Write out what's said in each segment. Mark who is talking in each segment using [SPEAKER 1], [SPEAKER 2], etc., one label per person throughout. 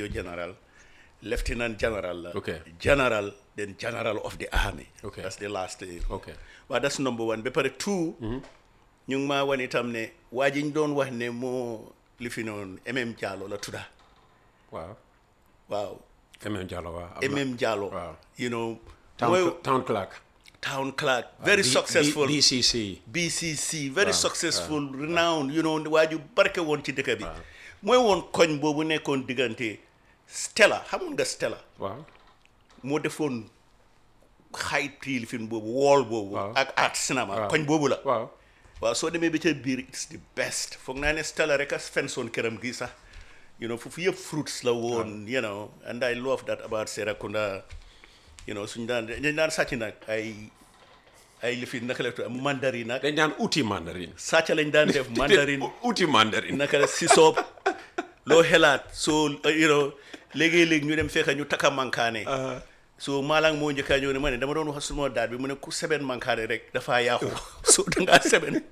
[SPEAKER 1] major general lieutenant general la
[SPEAKER 2] Okay.
[SPEAKER 1] general then general of the army
[SPEAKER 2] Okay.
[SPEAKER 1] that's the last uh,
[SPEAKER 2] Okay.
[SPEAKER 1] waaw that's number one ba pare two ñu ngi maa wan itam ne waa ji ñu doon wax ne moo li fi noonu MM Diallo la tudda
[SPEAKER 2] waaw
[SPEAKER 1] waaw
[SPEAKER 2] MM Diallo waaw am na-
[SPEAKER 1] MM Diallo
[SPEAKER 2] waaw.
[SPEAKER 1] you know
[SPEAKER 2] town,
[SPEAKER 1] mooy
[SPEAKER 2] town clerk
[SPEAKER 1] town clerk very
[SPEAKER 2] D-
[SPEAKER 1] successful
[SPEAKER 2] D- DCC
[SPEAKER 1] BCC very successful renowned you know waa ju barke woon ci dëkk bi mooy woon koñ boobu nekkoon diggante Stella xamoon nga Stella
[SPEAKER 2] waaw
[SPEAKER 1] moo defoon xay tiil film boobu wool boobu
[SPEAKER 2] Waaw.
[SPEAKER 1] ak art cinéma koñ boobu la
[SPEAKER 2] waaw
[SPEAKER 1] waaw soo demee ba ca biir it's the best foog naa ne Stella rek a fensoon këram gi sax you know foofu yëpp fruits la woon you know and I love that about Serekunda you know suñu daan dañ daan sàcc nag ay ay lifi naka la tudd mandarin nag
[SPEAKER 2] dañ daan uti mandarin
[SPEAKER 1] sàcc lañ daan def mandarin
[SPEAKER 2] uti mandarin
[SPEAKER 1] naka la si soob loo xelaat soo you know léegi-léegi ñu dem fekka ñu takka mankaane so maalang moo njëkkaa ñëw ne ma ne dama doon wax suma daat bi mu ne ku seben mankaane rek dafaa yàqu so dangaa seben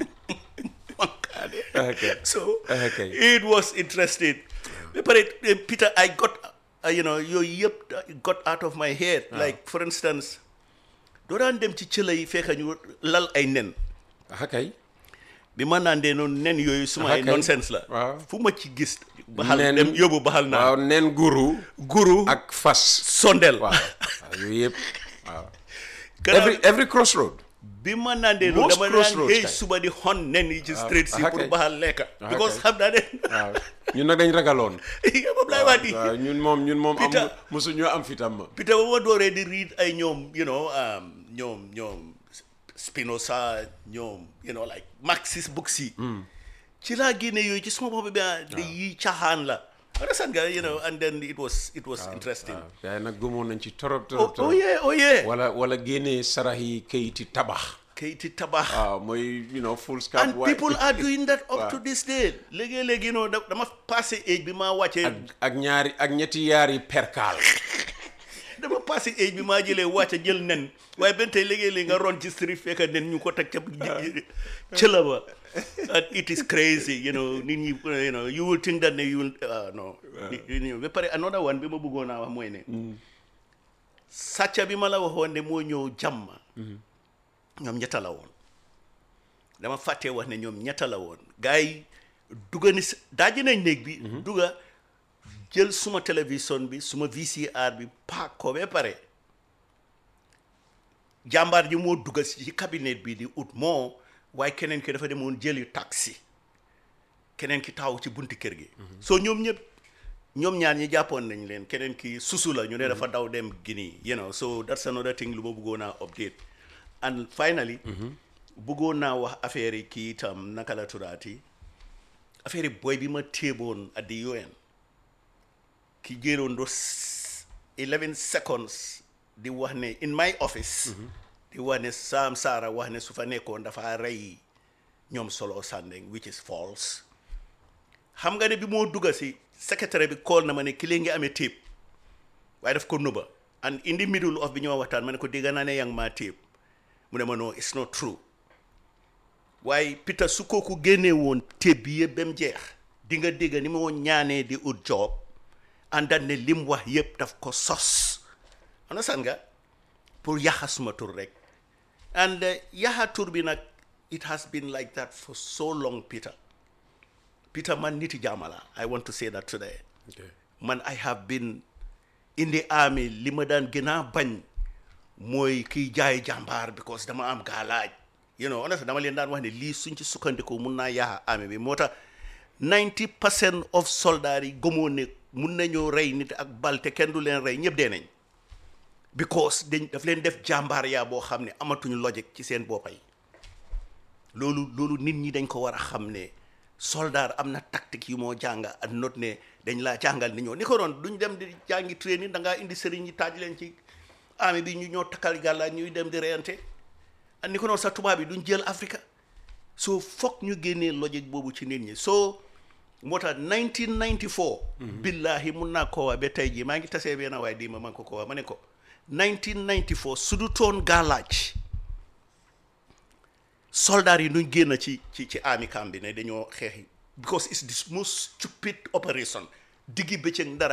[SPEAKER 1] mankaane
[SPEAKER 2] Okay.
[SPEAKER 1] so
[SPEAKER 2] Okay.
[SPEAKER 1] it was interesting ba pare eh, Peter I got uh, you know yooyu yëpp uh, got out of my head like for instance doo daan dem ci cëla yi fekka ñu lal ay nen
[SPEAKER 2] ah kay
[SPEAKER 1] bi ma naan dee noonu nen yooyu suma ay
[SPEAKER 2] Okay.
[SPEAKER 1] nonsense la
[SPEAKER 2] Waaw.
[SPEAKER 1] fu ma ci gis baxal
[SPEAKER 2] Nen-
[SPEAKER 1] dem yóbbu baxal naa
[SPEAKER 2] waaw nen guru
[SPEAKER 1] guru
[SPEAKER 2] ak fas
[SPEAKER 1] sondel
[SPEAKER 2] waaw waaw yooyu yëpp waaw
[SPEAKER 1] Gannaaw
[SPEAKER 2] every every crossroad
[SPEAKER 1] bi ma naan dee noonu
[SPEAKER 2] Most
[SPEAKER 1] dama naan
[SPEAKER 2] crossroads
[SPEAKER 1] xëy
[SPEAKER 2] kay.
[SPEAKER 1] suba di xon nen yi ci street si
[SPEAKER 2] ah,
[SPEAKER 1] pour
[SPEAKER 2] kay.
[SPEAKER 1] baxal lekka
[SPEAKER 2] Ah,
[SPEAKER 1] because
[SPEAKER 2] kay.
[SPEAKER 1] xam naa ne
[SPEAKER 2] waaw ñun nag dañ ragaloon
[SPEAKER 1] moom laay wax di
[SPEAKER 2] waaw ñun moom ñun moom am
[SPEAKER 1] Peter.
[SPEAKER 2] mosu ñoo am fitam ma
[SPEAKER 1] Peter ba ma dooree di read ay ñoom you know um, ñoom ñoom Spinoza ñoom you know like Marxist books yi ci laa génne yooyu ci suma bopp bi ah di yi caaxaan la understand nga you know and then it was it was interesting
[SPEAKER 2] waaw gars yi nag gëmoon nañ ci torop
[SPEAKER 1] oh,
[SPEAKER 2] torop
[SPEAKER 1] oh
[SPEAKER 2] torop
[SPEAKER 1] yeah oh yeah
[SPEAKER 2] wala wala génnee sarax yi kayiti tabax
[SPEAKER 1] kayiti tabax
[SPEAKER 2] waaw mooy you know full scalp
[SPEAKER 1] and
[SPEAKER 2] white.
[SPEAKER 1] people are doing that up
[SPEAKER 2] Waaw.
[SPEAKER 1] to this day léegi-léegi you know da- dama passé age bi maa wàccee
[SPEAKER 2] ak ñaari ak ñetti yaari perkaal
[SPEAKER 1] dama passé age bi maa jëlee wàcce jël nen waaye benn tey léegi-léegi nga ron ci street fekk nen ñu ko teg ca cëla ba and it is crazy you know nit ñi you know you will think that ne you will ah non you know ba pare another one bi ma bëggoon naa wax mooy ne sàcca bi ma la waxoon ne moo ñëw jàmm ñoom ñetta la woon dama fàttee wax ne ñoom ñetta la woon gars yi dugga ni s- daaji nañ néeg bi dugga jël suma télévision bi suma VCR bi paak ko ba pare jàmbaar ji moo dugga si ci cabinet bi di ut moo waaye keneen ki dafa demoon jëli taxi keneen ki taxaw ci bunti kër gi soo ñoom ñëpp ñoom ñaar ñi jàppoon nañ leen keneen ki susu la ñu ne dafa daw dem Guinea you know so that's another thing lu ma bëggoon a update and finally bëggoon naa wax affaire yi kii itam naka la tuddaati affaire yi boy bi ma téeboon at the UN ki jëloon do 11 seconds di wax ne in my office di wax ne Sam Sara wax ne su fa nekkoon dafa rey ñoom solo Sandeng which is false xam nga ne bi moo dugga si secrétaire bi call na ma ne ki lee ngi amee tape waaye daf ko nëbba and in the middle of bi ñoo waxtaan ma ne ko dégg naa ne yaa ngi maa tape mu ne ma no it's not true waaye Peter su kooku génnee woon tape bi yëpp ba mu jeex di nga dégg ni moo ñaanee di ut job àndaat ne lim wax yëpp daf ko sos understand nga pour yaxa suma tur rek and uh, yaxa tur bi nag it has been like that for so long Peter Peter man niti jaamala I want to say that today man I have been in the army li ma daan gën a bañ mooy kiy jaay jàmbaar because dama am gaalaaj you know honestly dama leen daan wax ne lii suñ ci sukkandiku mun naa yaxa army bi moo tax 90 percent of soldats yi gëmoo ne mun nañoo rey nit ak bal te kenn du leen rey ñëpp dee nañ because dañ daf leen def jàmbaar yaa boo xam ne amatuñu logique ci seen boppa yi loolu loolu nit ñi dañ ko war a xam ne soldat am na tactique yu moo jàng ak not ne dañ laa jàngal ni ñoo ni ko doon duñ dem di jàngi training da ngaa indi sëriñ ñi taaj leen ci armée bi ñu ñoo takkal gàlla ñuy dem di reyante ak ni ko noonu sa tubaab yi duñ jël Afrique soo foog ñu génnee logique boobu ci nit ñi soo moo tax 1994 billahi mun naa koo waa ba tey jii maa ngi tasee benn waaye di ma man ko ko waa ma ne ko 1994 su du toon gaalaaj soldat yi nuñ génn ci ci ci army camp bi ne dañoo xeexi because it's the most stupid operation diggi bëccëg dara